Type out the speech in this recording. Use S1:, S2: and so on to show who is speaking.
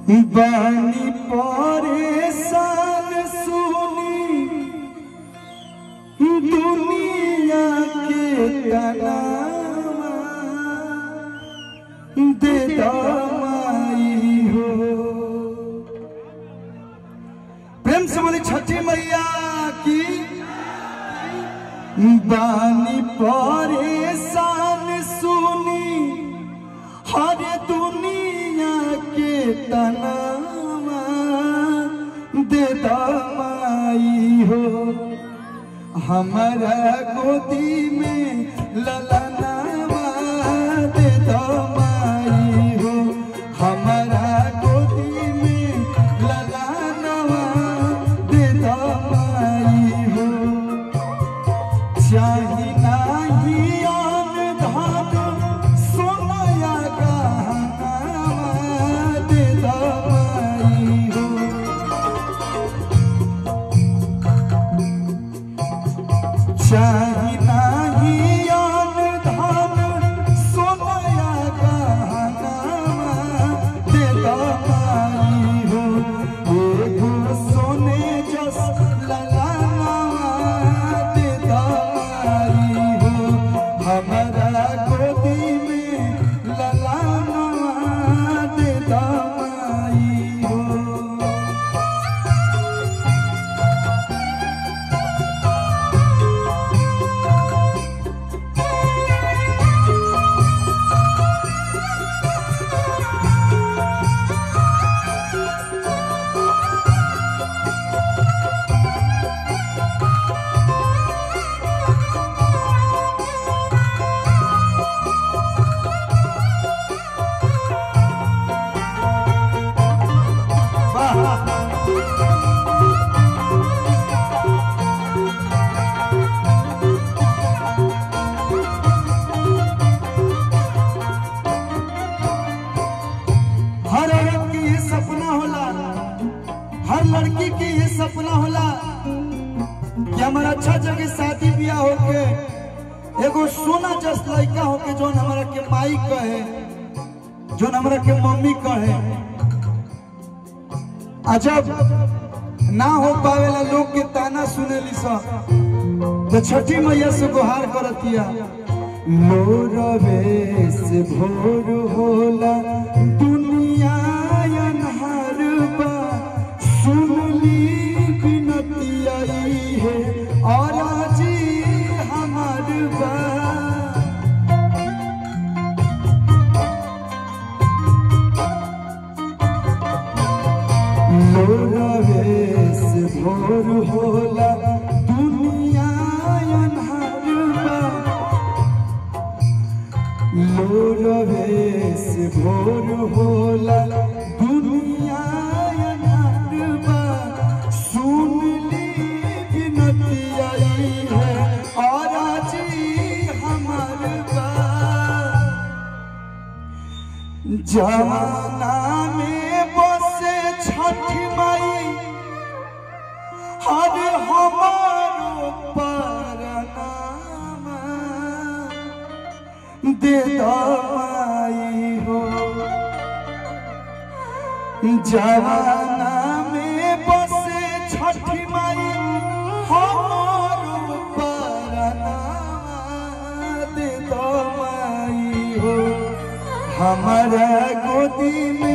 S1: बानी परेशान सुनी दुनिया के तनावा दे दमाई हो प्रेम से बोली छठी मैया की बानी परेशान सुनी हर दुनिया के तनावा दे दमाई हो हमारा गोदी में ललनावा दे दमाई हो हमारा गोदी में ललनावा दे दमाई हो चाही नाही आन धान सोनाया गहनावा दे दमाई हो चाही नाही आन धान सोनाया गहनावा दे दमाई हो एगो सोने जस ललनावा दे दमाई हो हमारा गोदी में ललनावा दे दमाई हो हर औरत की ये सपना होला हर लड़की की ये सपना होला कि हमारा अच्छा जगह शादी ब्याह होके एगो सोना जस लड़का होके जोन हमारा के माई कहे जोन हमारा के मम्मी कहे अजब ना हो पावेला लोग के ताना सुनेली सब तो छठी मैया से गुहार करतिया लोरवे से भोर होला दुनिया अनहार बा सुनली बिनतिया ई है और जी हमार बा लोरवे से भोर होला दुनिया अनहार बा लोरवे से भोर होला दुनिया अनहार बा सुन ली बिनतिया ई है और जी हमार बा जमाना में बसे छठी माई हर हमारो परनामा दे दवाई हो जमाना में बसे छठी माई हमारो परनामा दे दवाई हो हमारा गोदी में